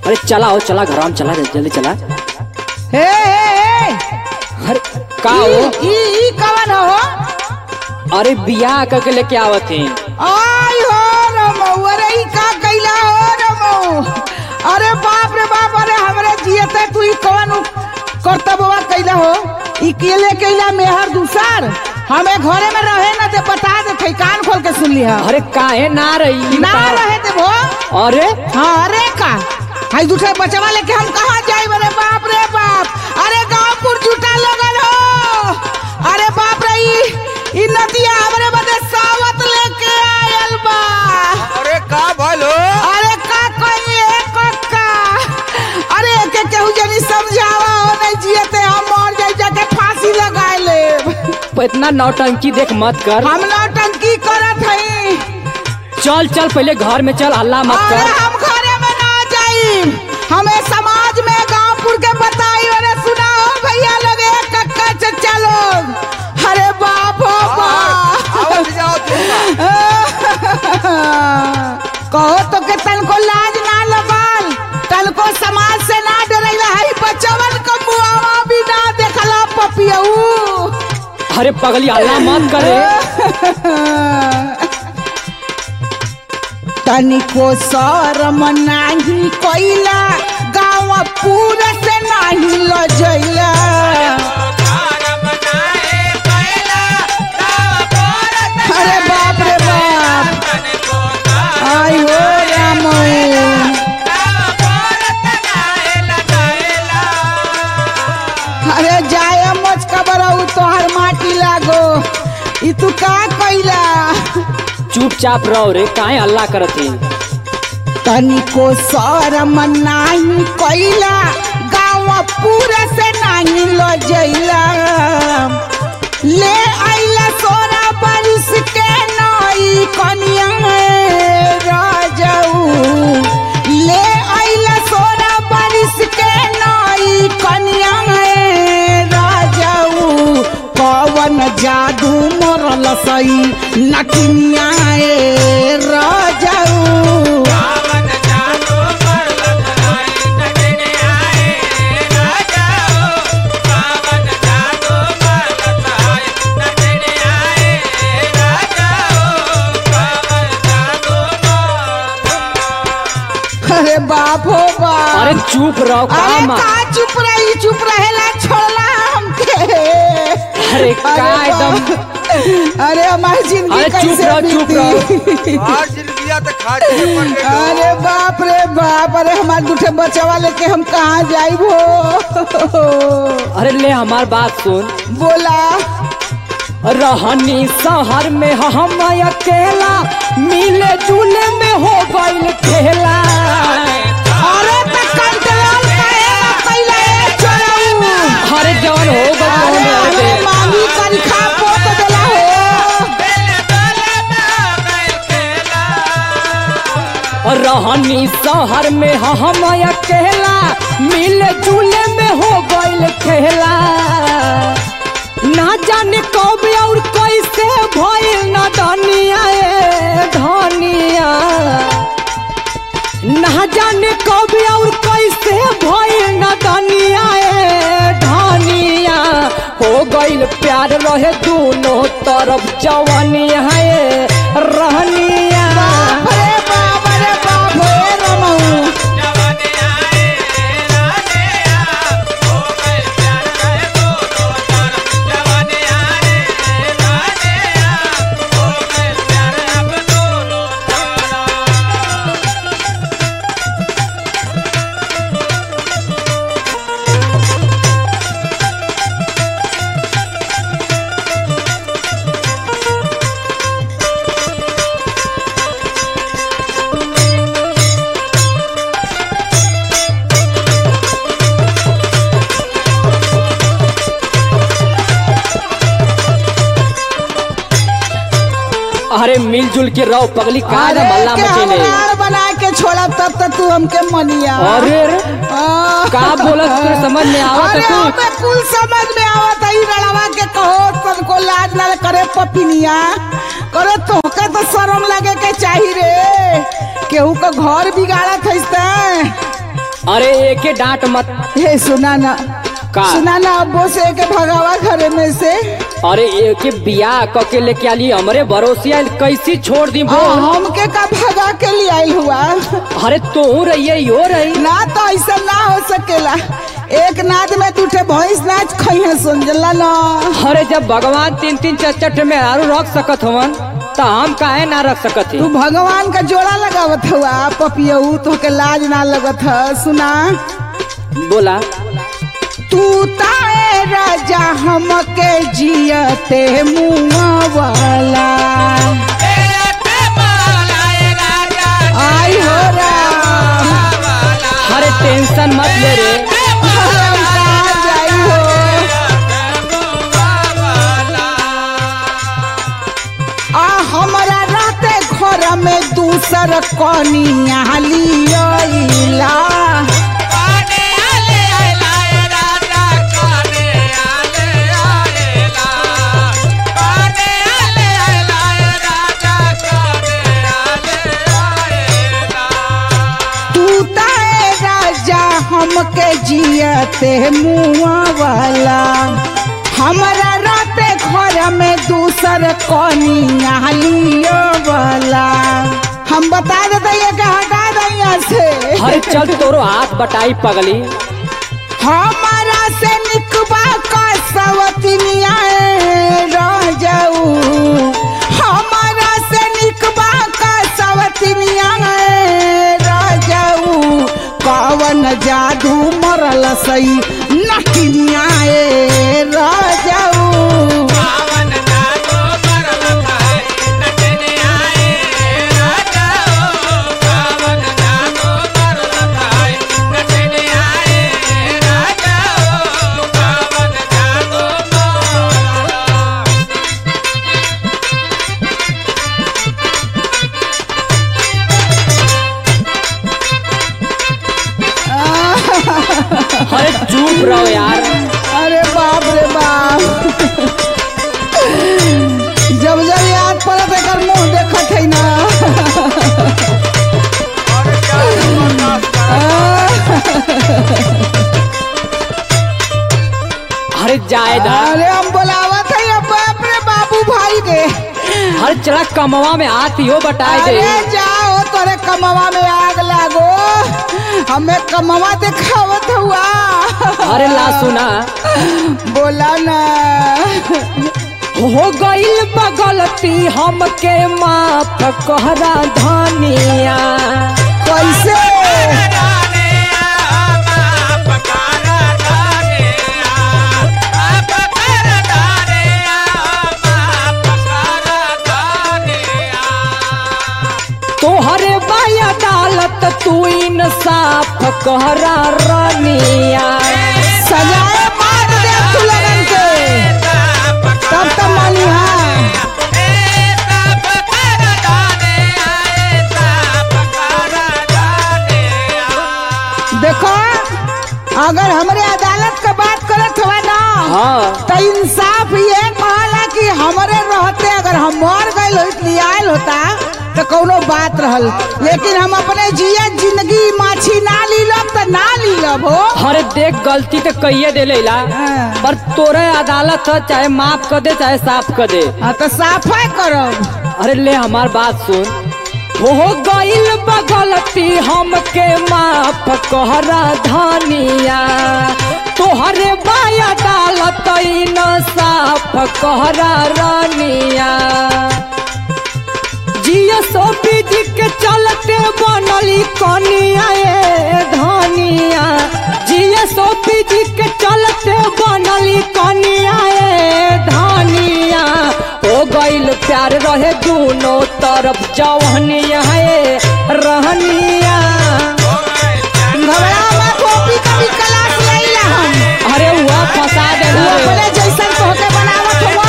अरे चला हो चला घर में चला जल्दी चला हे हे हे अरे का हो ई ई कवन हो अरे बियाह करके लेके आवत हैं आई हो रमऊ अरे ई का कैला हो रमऊ अरे बाप रे बाप अरे हमरे जियते तू ई कवन कर्तव्यवा कैला हो ई केले कैला मेहर दूसर हमें घरे में रहे ना दे बता दे थे कान खोल के सुन लिया अरे काहे ना रही ना रहे दे भो अरे हाँ अरे का हाई दूसरे बचवा लेके हम कहाँ जाए अरे बाप रे बाप अरे गाँवपुर जुटा लगल हो अरे बाप रे ई ई नदिया हमरे बदे सावत लेके आयल बा अरे का भलो अरे का कहिए कक्का अरे के केहू जनी समझावा हो नहीं जियते हम मर जाई जाके फांसी लगाए ले इतना नौटंकी देख मत कर हम नौटंकी करत हई चल चल पहले घर में चल हल्ला मत अरे कर हम घरे में ना जाई हमें समाज में गांवपुर के बताई अरे सुनाओ भैया लोग ए कक्का चचा लोग अरे बाप हो बाप आवत जाओ तू कहो तो के तनको लाज ना लगल तनको समाज से ना डरैला है बचवन को मुआवा भी ना देखला पपियऊ अरे पगली हल्ला मत करे तनिको शरम नाही कैला गाँव पूरा से नाही लजैला अरे बाप रे बाप आई हो राम अरे जाय मच कबरऊ तोहर माटी लागो ई तू का कैला चुपचाप रहो रे काहे हल्ला करत हैं तनिको शरम नाही कैला गाँव पूरा से नाही लजैला ले आइला सोना बारिश के नई कनिया राजाऊ ले आइला सोना बारिश के नई कनिया राजाऊ पवन जादू मरल सई नकिनिया राजाऊ अरे बाप हो बाप अरे चुप रहो का अरे मा- का चुप रही चुप रहेला छोड़ला हमके अरे का बाप। एकदम अरे हमारी जिंदगी अरे चुप कैसे रहो, चुप बीती? आज जिंदगिया तो खा के पड़ गई हो। अरे बाप रे बाप अरे हमारे दूठे बचवा लेके हम कहाँ जाइब हो अरे ले हमार बात सुन बोला रहनी शहर में हम अकेला मिले जुले में हो गईल खेला अरे तो कंट्रोल करेला पहले ए छोड़ऊ अरे जवन हो अरे गईल हमें मामी कनखा पोत देला हो रहनी शहर में हम अकेला मिले जुले में हो गईल खेला ना जाने कब और कैसे भइल ना धनिया ए धनिया ना जाने कब और कैसे भइल ना धनिया ए धनिया हो गईल प्यार रहे दोनों तरफ जवानिया ए रहनिया अरे बाप अरे बाप हे रमऊ अरे मिलजुल के रहो पगली का ना अरे मल्ला के हम मचेले नार बना के छोड़ा तब तक तू हमके मनिया अरे रे, आ, का बोलत तुझे समझ में आवत अरे है कुछ? हमें कुल समझ में आवत है ई रड़वा के कहो तुमको लाज ना करे पपिनिया करे तोहके तो शर्म लगे के चाहिए रे केहू का घर बिगाड़त है अरे एके डांट मत हे सुना ना का? सुना ना अब्बो से के भगावा घरे में से अरे एके बियाह क के लेके आली हमरे भरोसे आइल कैसी छोड़ दी आ, बोल हमके का भगा के लिए आइल हुआ अरे तू रहिए यो रही ना तो ऐसा ना हो सकेला एक नाद में तू ठे भैंस नाच खई है समझला ना अरे जब भगवान तीन तीन चार चार में आरू रख सकत हवन तो हम काहे ना रख सकत तू ही भगवान का जोड़ा लगावत हुआ पपियऊ तो के लाज ना लगत ह सुना बोला तू ताए राजा हमके जियते मुआ वाला आई हो राम अरे टेंशन मत ले रे हम कहाँ जाई हो आ हमरा राते घर में दूसर कनिया लियला तू ताए राजा हमके जियते मुआ वाला हमरा राते घर में दूसर कनिया लियो वाला हम बता देते ये कि हटा दैया से अरे चल तोरो हाथ बटाई पगली हमारा से निकबा का सवतिनिया रह जाऊ हमारा से निकबा का सवतिनिया रह जाऊ कवन जादू मरल सही नकिनिया रह जाऊ अरे चुप रहो यार अरे बाप रे बाप जब जब याद पड़त एकर मुंह देखत है ना अरे क्या बर्दाश्त कर अरे जाए दा अरे हम बोलावत है अब बाप रे बाबू भाई के हर चला कमवा में हाथ यो बटाए दे अरे जाओ तोरे कमवा में आग लागो हमें कमवा दिखावत हुआ अरे ला सुना बोला ना हो गईल बगलती हमके माफ कहरा धनिया कैसे तोहरे बाई अदालत तू इंसाफ कहरा रनिया सजाए मार दे तू लगन के तब तो मानी हाँ देखो अगर हमरे अदालत का बात करत हुआ ना हाँ तो इंसाफ ये कहला कि हमरे रहते अगर हम मर गए होत लियाल होता तो कोनो बात रहल लेकिन हम अपने जिया जिंदगी माछी ना लीलब तो ना लीलब हो अरे देख गलती तो कहिए दे लेला हाँ। पर तोरे अदालत है चाहे माफ कर दे चाहे साफ कर दे हाँ तो साफे करब अरे ले हमार बात सुन हो गईल बगलती हमके माफ कहरा धनिया तोहरे बाई अदालत न साफ कहरा रनिया जिया सोपी जी के चलते बनली कनिया ए धनिया जिया सोपी जी के चलते बनली कनिया ए धनिया हो गईल प्यार रहे दोनों तरफ जवनिया ए रहनिया घबरा मत कॉपी का भी क्लास लईला हम अरे हुआ फंसा दे तू अपने जैसन तोहके बनावत हो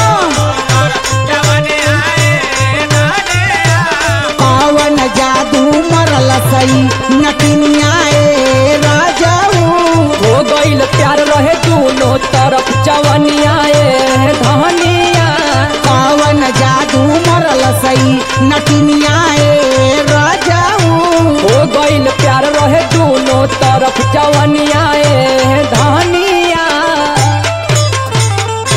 पवन जादू मरल सही नकिनिया ए राजाऊ हो गईल प्यार रहे दोनों तरफ जवनिया ए धनिया पवन जादू मरल सही नकिनिया ए राजाऊ हो गईल प्यार रहे दोनों तरफ जवनिया